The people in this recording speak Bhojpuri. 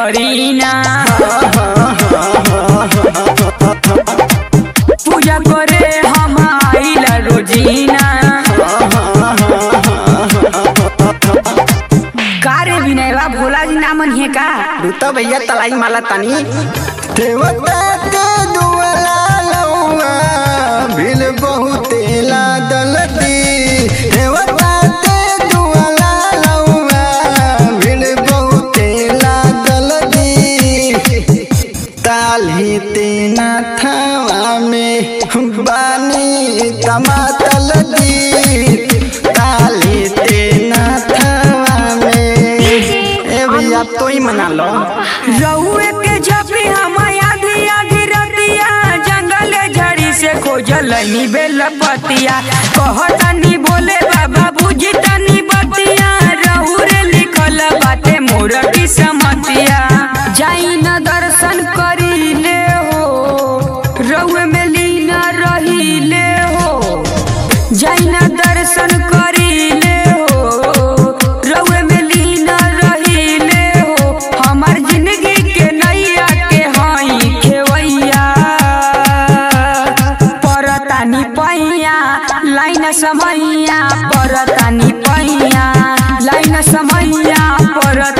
करीना पूजा करे हम आइला रोजीना का रे विनयवा भोला जी नामन है का रुता भैया तलाई माला तनी देवता के दुआला लौआ भील बहुते लादल दी देवता के दुआला लौआ भील बहुते लादल दी ताली तेना थावा में बानी तमातल दी ताली तेना थावा में ए भैया तो ही मना लो रउए के जपी हम आधी आधी रतिया जंगल झड़ी से खोजलनी बेल पतिया कहतनी बोले बाबा बुझी तनी बतिया रहू रे लिखल बाटे मोर की समतिया जाई न दर्शन करी ले हो रउए में लीन रही ले हो जाई न दर्शन करी ले हो रउए में लीन रही ले हो हमार जिंदगी के नैया के हई खेवैया परतानी पैया लाइन समैया परतानी पैया लाइन समैया परत